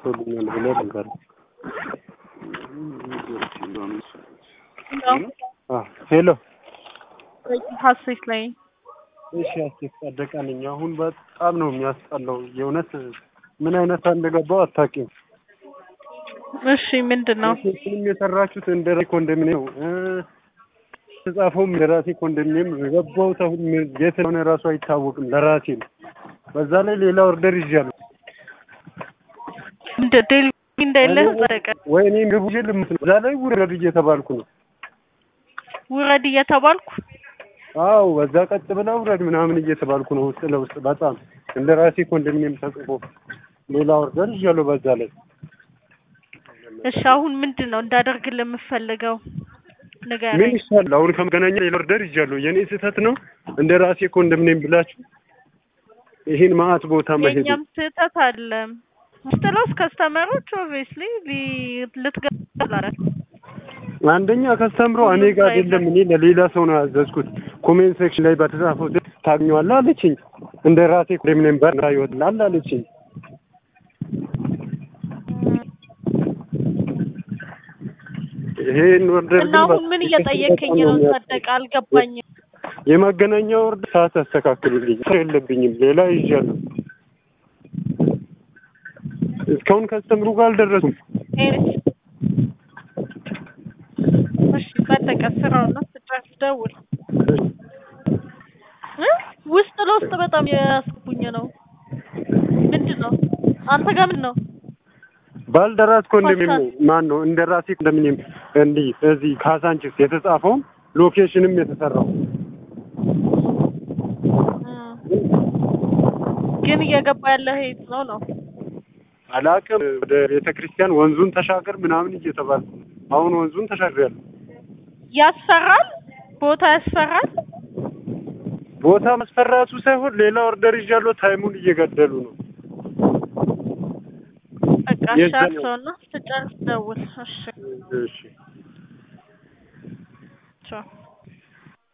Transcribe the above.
ተሳክቶልኛል ብለህ ነገር ሄሎ ሀሴት ላይ እሺ አስቴት ጸደቀ ነኝ። አሁን በጣም ነው የሚያስጠላው። የእውነት ምን አይነት እንደገባው አታውቂም። እሺ ምንድን ነው ፊልም የሰራችሁት እንደ ራሴ ኮንዶሚኒየም ተጻፈውም እንደ ራሴ ኮንዶሚኒየም የገባሁት አሁን የት ሆነ ራሱ አይታወቅም። ለራሴ ነው። በዛ ላይ ሌላ ኦርደር ይዣለሁ። እንደ ዴሊ እንዳይለህ ጸደቀ ወይ እኔ ግቡ ልምት ነው። በዛ ላይ ውረድ እየተባልኩ ነው። ውረድ እየተባልኩ አው በዛ ቀጥ ብላ ውረድ ምናምን እየተባልኩ ነው። ውስጥ ለውስጥ በጣም እንደ ራሴ ኮንዶሚኒየም ተጽፎ ሌላ ኦርደር ይዣለሁ በዛ ላይ እሺ አሁን ምንድን ነው እንዳደርግልህ የምፈልገው ምን ንገረኝ። ይሻላል? አሁን ከመገናኛ ሌላ ኦርደር ይዣለሁ። የኔ ስህተት ነው እንደ ራሴ ኮንዶሚኒየም ብላችሁ ይሄን ማአት ቦታ መሄድ የእኛም ስህተት አለ። ውስጥ ለውስጥ ከስተመሮች ኦብቪየስሊ ልትገላል አንደኛ ከስተምሮ እኔ ጋር አይደለም እኔ ለሌላ ሰው ነው ያዘዝኩት። ኮሜንት ሴክሽን ላይ በተጻፈው ታገኘዋለህ አለችኝ። እንደ ራሴ ኮንዶሚኒየም በር ይወጣል አለችኝ። ይሄን ኦርደር እና አሁን ምን እየጠየከኝ ነው? ጸደቀ አልገባኝም። የመገናኛ ኦርደር ሰዓት ያስተካክሉልኝ። ስራ የለብኝም ሌላ ይዣለሁ። እስካሁን ከስተምሩ ጋር አልደረሱም። ኤሪስ እሺ ጸደቀ ስራውና ስጨርስ ደውል። እ ውስጥ ለውስጥ በጣም ያስቡኝ ነው። ምንድን ነው አንተ ጋር ምንድን ነው? ባልደራስ ኮንዶሚኒየም ማን ነው? እንደ ራሴ ኮንዶሚኒየም እንዲህ እዚህ ካሳንቺስ የተጻፈውም ሎኬሽንም የተሰራው ግን እየገባ ያለ ሄት ነው ነው አላቅም። ወደ ቤተ ክርስቲያን ወንዙን ተሻገር ምናምን እየተባለ አሁን ወንዙን ተሻግሬያለሁ። ያስፈራል፣ ቦታ ያስፈራል። ቦታ መስፈራቱ ሳይሆን ሌላ ኦርደር ይዣለሁ። ታይሙን እየገደሉ ነው። በቃ የዛኛው- ሻርሰውና ስጨርስ ደውል። እሺ እሺ ቻው